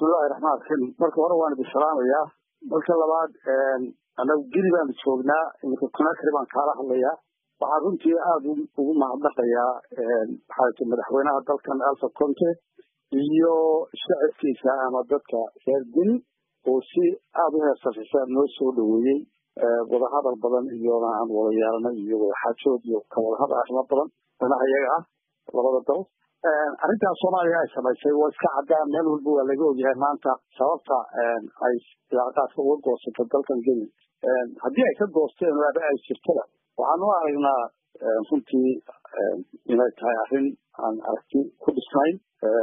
bismillahi raxmaan raxiim marka hore waan idin salaamayaa marka labaad anagu geli baanu joognaa iminka conakry baan kaala hadlayaa waxaan runtii aada ugu mahadnaqayaa maxaata madaxweynaha dalkan alfa conte iyo shacabkiisa ama dadka reer geni oo si aada u heersafisa noo soo dhaweeyey wadahadal badan iyona aan wada yeelanay iyo wadaxaajood iyo kawadahadal arrimo badan danaha iyaga ah labada dal arrintaas soomaaliya ay samaysay waa iska caddaan meel walba waa laga ogyahay maanta sababta ay ilaaqaadka uga goosatay dalkan geni haddii ay ka goosteen waaba ay jirtada waxaan u aragnaa runtii inay tahay arrin aan aragti ku dhisnayn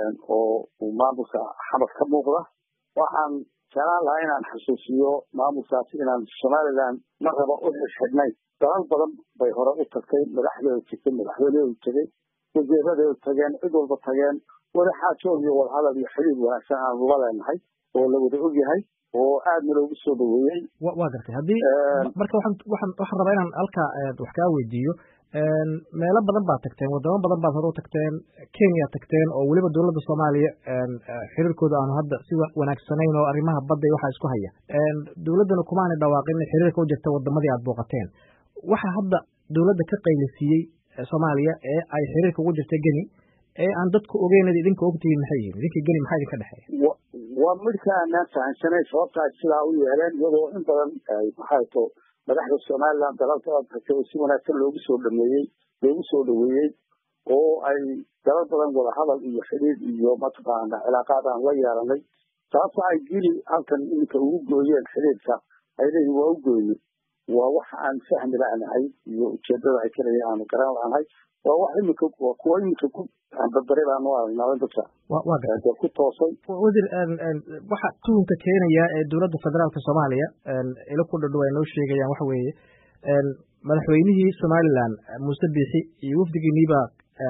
oo uu maamulka xamar ka muuqda waxaan jeclaan lahaa inaan xasuusiyo maamulkaasi inaan somaliland ma raba u xidhxidhnayn dalal badan bay hore u tagtay madaxdeedu tegtay madaxweyneedu tegey wasiiradeedu tageen cid walba tageen wadaxaajood iyo wadahadal iyo xiriir wanaagsan aanu la leenahay oo la wada ogyahay oo aadna loogu soo dhaweeyey wa gartay haddii marka waxaan waxaan waxaan rabaa inaan halkaa wax kaa weydiiyo meelo badan baad tagteen wadamo badan baad hore u tagteen kenya tagteen oo weliba dowladda soomaaliya xiriirkooda aanu hadda si wanaagsanayn oo arrimaha badda iyo waxaa isku haya dowladdana kumaanay dhawaaqin xiriirka u jirta wadamadii aad booqateen waxa hadda dowladda ka qaylisiiyey soomaaliya ee ay xiriirka ugu jirta geni ee aan dadku ogeynad idinka ogtihiin maxay yihiin idinka geni maxaa idinka dhexeeya waa midka aanaan fahamsanayn sababta ay sidaa u yeeleen iyadoo in badan maxay to madaxda somaliland dalalka tagtay oo si wanaagsan loogu soo dhameeyey loogu soo dhaweeyey oo ay dalal badan wadahadal iyo xiriir iyo mataqaana cilaaqaad aan la yeelanay sababta ay geli halkan iminka ugu gooyeen xiriirka ay leeyihin waa u gooye waa wax aan fahmi la'nahay iyo ujeedada ay kalaya aanu garan la'nahay waa wax iminka waa kuwa iminka ku barbare baanu aragnaa dadka dee ku toosay wasiir waxa tuhunka keenaya ee dowladda federaalka soomaaliya ilo ku dhadhow ay noo sheegayaan waxa weeye madaxweynihii somaliland muuse biixi iyo wafdigiiniibaa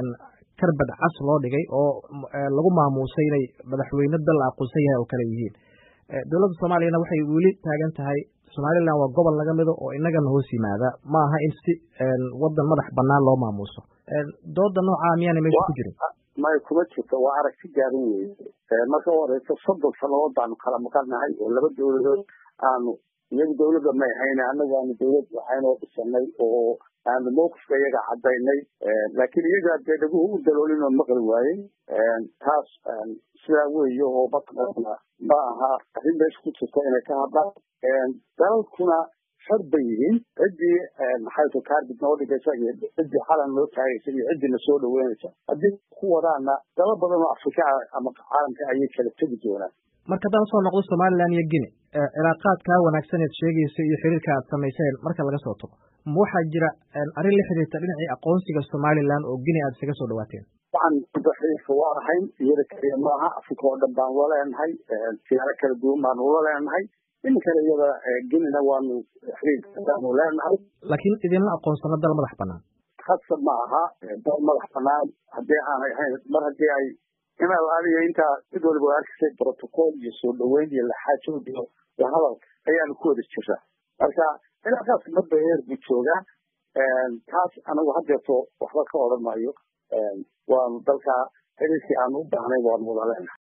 karbad cas loo dhigay oo lagu maamuusay inay madaxweyne dal la aqoonsan yahay oo kale yihiin dowladda soomaaliyana waxay weli taagan tahay somaliland waa gobol naga mido oo inagana hoos yimaada ma aha in si wadan madax banaan loo maamuuso dooda noocaa miyaana meesha ku jirin may kuma jirto waa aragti gaaban weye marka u horeysa soddon sannadood baanu kala maqannahay oo laba dowladood aanu iyagu dowladda may hayne annagu aanu dowlad waxaynoo dhisanay oo aanu mawqifka iyaga cadaynay laakiin iyagaa dee dhaguhu u daloolin oo maqli waayey taas sidaa weeye oo mataqaana ma aha arrin meesha ku jirta inay ka hadlaan dalalkuna xor bay yihiin ciddii maxay kaarbid noo dhigaysa iyo ciddii xalan noo taagaysa iyo ciddii na soo dhaweynaysa haddii ku wadaana dalal badan oo afrika ama caalamka ayay kala tegi doonaan marka haddaan usoo noqdo somaliland iyo gine cilaaqaadkaa wanaagsan eed sheegaysa iyo xiriirka aad samayseen marka laga soo tago ma waxaa jira arrin la xiriirta dhinacii aqoonsiga somaliland oo gine aad isaga soo dhawaateen waxaan xiriirka waa ahayn iyada kaliya maaha afrika oo dhan baan ula leenahay siyaaro kala duwan baanu ula leenahay iminkana iyada genina waanu xiriirkaanu leenahay laakiin idinla aqoonsano dal madax banaan khasab ma aha dal madax banaan haddii aanay ahayn mar haddii ay inaad adiga intaa cid waliba waa arkisay protocol iyo soo dhaweyn iyo laxaajood iyo hadal ayaanu ku wada jiraa marka cilaaqaas marba heer buu joogaa taas anagu hadeerto waxba ka odhan maayo waanu dalka xiriirkii aanu u baahnay waanu wada leenahay